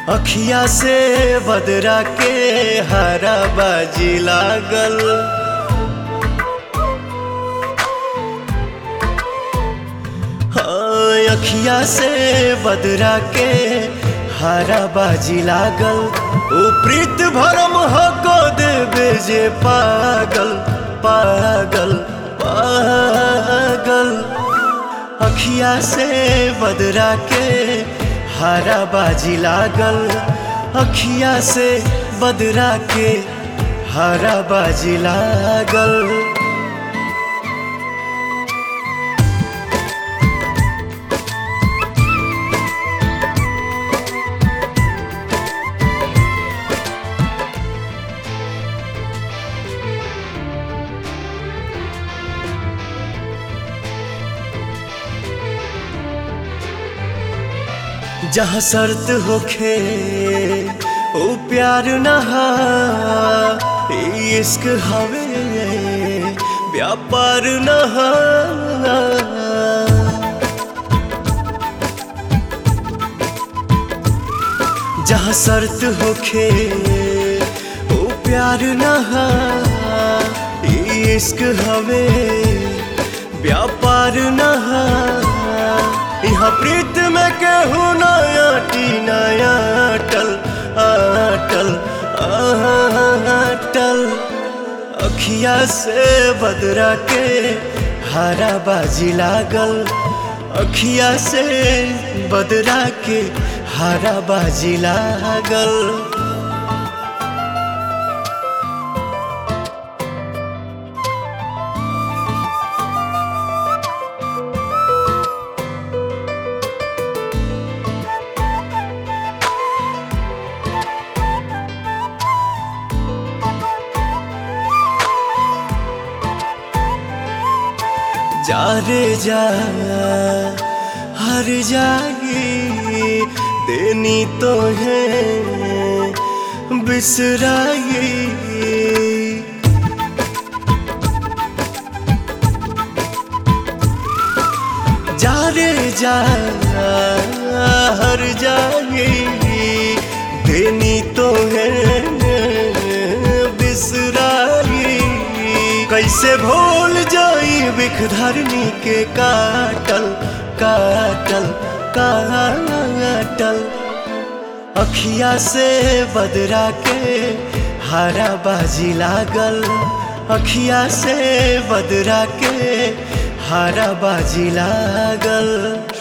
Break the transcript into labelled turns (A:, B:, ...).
A: अखिया से बदरा के हरा बाजी लागल हाँ, अखिया से बदरा के हरा बाजी लागल ओ प्रीत भरम हो को देवे जे पागल पागल पागल अखिया से बदरा के हरा बाजी लागल अखिया से बदरा के हरा बाजी लागल जहाँ शर्त होखे ओ प्यार नहा इश्क हवे व्यापार नहा जहाँ शर्त होखे ओ प्यार नहा इश्क हवे व्यापार नहा यहाँ प्रीत में केहू नया टी नया अटल अटल अटल अखिया से बदरा के हरा बाजी लागल अखिया से बदरा के हरा बाजी लागल जा रे जा हर जागी देनी तो है बिसराई जा रे जा हर जागी देनी तो है बिसराई कैसे भूल जाई बिख धरनी के काटल काटल काटल अखिया से बदरा के हरा बाजी लागल अखिया से बदरा के हरा बाजी लागल